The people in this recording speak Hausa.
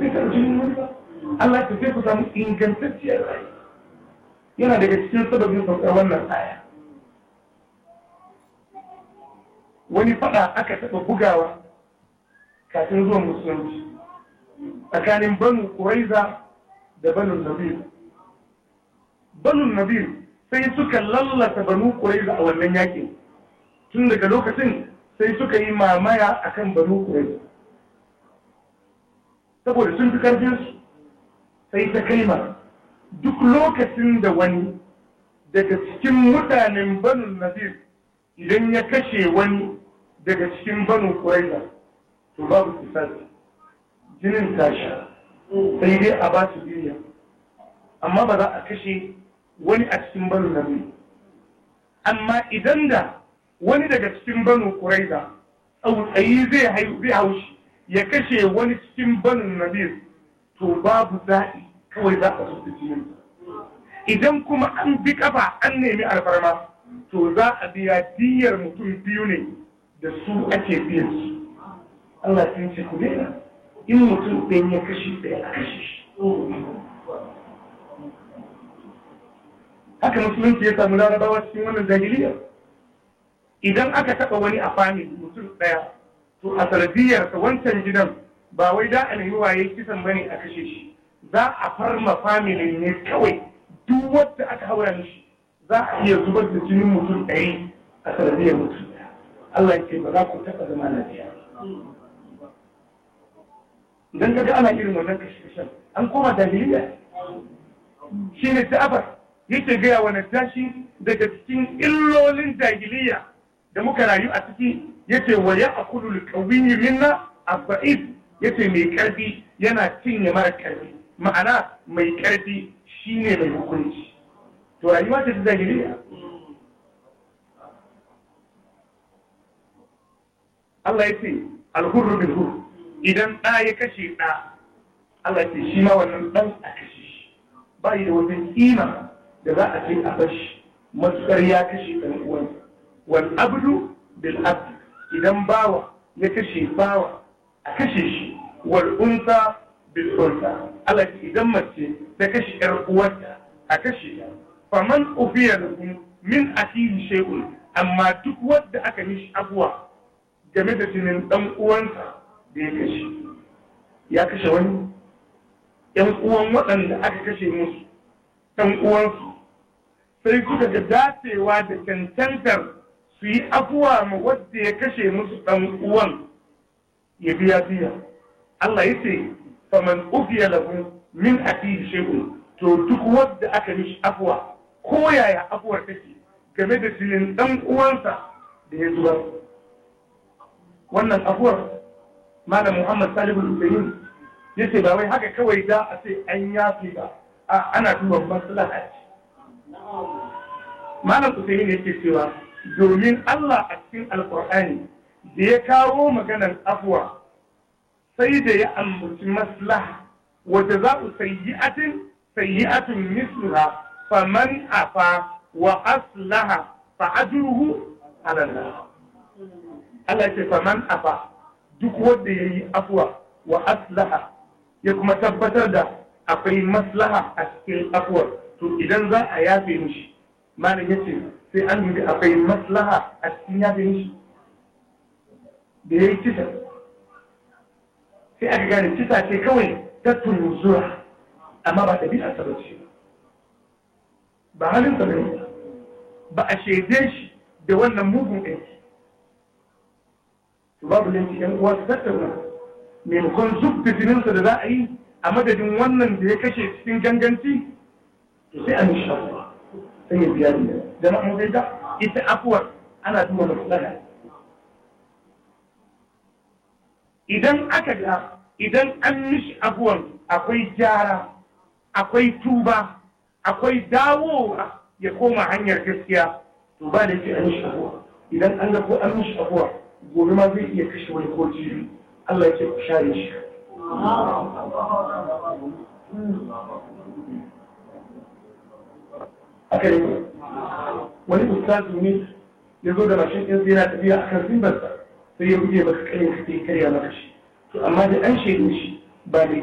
zai taɓa jinin wani ba Allah ya tafi ku samu ingantacciyar rayuwa yana daga cikin sababin saukar wannan aya wani fada aka taɓa bugawa kafin zuwan musulunci tsakanin banu kuraiza da banu nabir banu nabir sai suka lallata banu kuraiza a wannan yakin tun daga lokacin sai suka yi mamaya akan banu kuraiza saboda sun fi karfinsu sai ta kaima duk lokacin da wani daga cikin mutanen banu nabir idan ya kashe wani daga cikin banu kuraiza to babu kisasi jinin tasha sai dai a ba su biya amma ba za a kashe wani a cikin banu nabir amma idan da wani daga cikin banu kuraiza tsautsayi zai haushi ya kashe wani cikin banu nabir to babu za'i kawai za a su jinin idan kuma an bi kafa an nemi alfarma to za a biya diyar mutum biyu ne da su ake biyan su Allah sun ce ku daina in mutum ɗin ya kashe ɗaya a kashe shi haka musulunci ya samu larabawa cikin wannan jahiliya idan aka taɓa wani a famili mutum ɗaya to a sanadiyarsa wancan gidan ba wai da a nemi waye kisan bane a kashe shi za a farma family ne kawai duk wadda aka haura mishi za a iya zubar da jinin mutum ɗari a sanadiyar mutum ɗaya Allah ya ce ba za ku taɓa zama lafiya idan kaga ana irin wannan kashe-kashen an koma jahiliya shi ne ta'abar yake gaya wa najashi daga cikin illolin jahiliya da muka rayu a ciki yace wa ya akulu alqawiyyi minna abba'id yace mai karfi yana cinye mara karfi ma'ana mai karfi shine mai hukunci to rayuwa ta jahiliya Allah yace alhurru bil hurr idan ɗa ya kashe ɗa Allah yace shi ma wannan ɗan a kashe shi ba yi da wata kima da za a ce a bashi matukar ya kashe ɗan uwansa wal abdu bil abd idan bawa ya kashe bawa a kashe shi wal unsa bil unsa Allah idan mace ta kashe ƴar uwarta a kashe ta faman ufiya lahu min akhihi shay'un amma duk wanda aka mishi abuwa game da jinin dan uwansa da ya kashe ya kashe wani ƴan uwan waɗanda aka kashe musu ɗan uwansu sai suka ga dacewa da cancantar su yi afuwa ma wadda ya kashe musu ɗan uwan ya biya biya Allah ya ce faman ufiya lahu min akihi shay'un to duk wadda aka mishi afuwa ko yaya afuwar take game da jinin ɗan uwansa da ya zubar wannan afuwar malam Muhammad Salihu Hussein ya ce ba wai haka kawai da a ce an yafi ba a ana duba maslaha ce malam Hussein yake cewa domin Allah a cikin alkur'ani da ya kawo maganar afuwa sai da ya ambaci maslaha wadda za ku sayyi'atin sayyi'atun misluha faman afa wa aslaha fa ajruhu ala Allah Allah ce faman afa duk wanda yayi afuwa wa aslaha ya kuma tabbatar da akwai maslaha a cikin afuwar to idan za a yafe mishi malam yace sai an yi akwai maslaha a cikin yafe mishi da ya yi kisa sai aka gane kisa ce kawai ta tunzura amma ba ɗabi'a ta bace ba halin sa bane ba a shaide shi da wannan mugun aiki to babu laifi yan uwa su tattauna maimakon zub da jininsa da za a yi a madadin wannan da ya kashe cikin ganganci to sai an sha sai ya biya ne da na mu da ita afuwar ana duba maslaha idan aka ga idan an mishi abuwan akwai gyara akwai tuba akwai dawowa ya koma hanyar gaskiya to ba da ke an mishi abuwa idan an ga ko an mishi abuwa gobe ma zai iya kashe wani ko jiri Allah ya ce ku share shi aka yi wani ustazu ne ya zo da mashin ɗinsa yana tafiya a kan zimbarsa sai ya buge maka karin ka sai karya maka shi to amma da an shaidu shi ba da